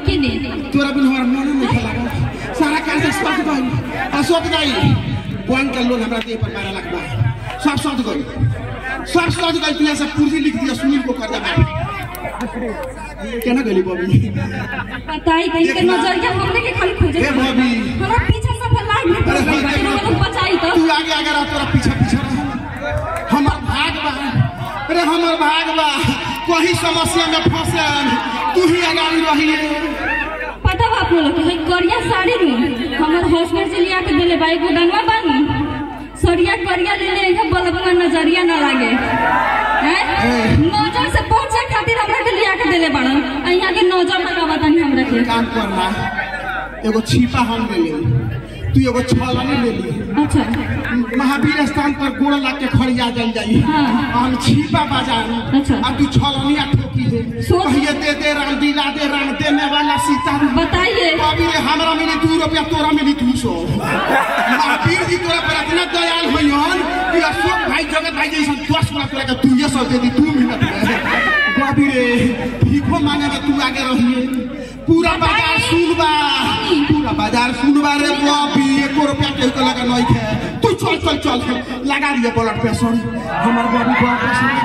किने तोरा बिन हमारा मन नहीं खेला सारा काम से सट गई आ सट गई बैंक का लोन हमरा दे पर बारह लाख बा सब सट गई सब सट गई तू ऐसा पूर्जी लिख दिया सुनील को कर दे केना गली बॉबी बताई कहीं के नजरिया हमने के खाली खोजे ए बॉबी हमरा पीछे से फिर लाइट में अरे पड़ गई हाँ, लोग बचाई तो तू आगे आगे रह तोरा पीछे पीछे रह हमर भाग बा अरे हमर भाग बा कोई समस्या में फंसे तू ही आगामी रही पता बा आप लोग के हई करिया साड़ी में हमर हॉस्टल से लिया के देले बाई गुडनवा बानी सरिया करिया ले ले इधर बलबना नजरिया ना लागे हैं नजर से पहुंचे खातिर हमरा के लिया के देले बाड़न आ यहाँ के नजर लगावा तानी हमरा के काम करना एगो छिपा हम ले ले तू एगो छलनी ले ली अच्छा महावीर स्थान पर गोड़ ला के खड़िया जल जाई हाँ। हम छिपा बाजार अच्छा। अब तू छलनिया ठोकी है सोच- कहिए दे दे राम दिला दे राम देने वाला सीता बताइए अभी रे हमरा मिली दू रुपया तोरा मिली दू सौ महावीर जी तोरा पर इतना दयाल होइहन कि अशोक भाई जगत भाई जैसा दस गुना तोरा के तू ये सौ दे दी दू मिनट में बाबी रे भीखो मांगे में तू आगे रहिए पूरा बाजार सुनबा पूरा बाजार सुनबा रे बाबी एको रुपया केहू के लगा नहीं खे तू चल चल चल लगा दिए ब्लड प्रेशर हमर बाबू को ऑपरेशन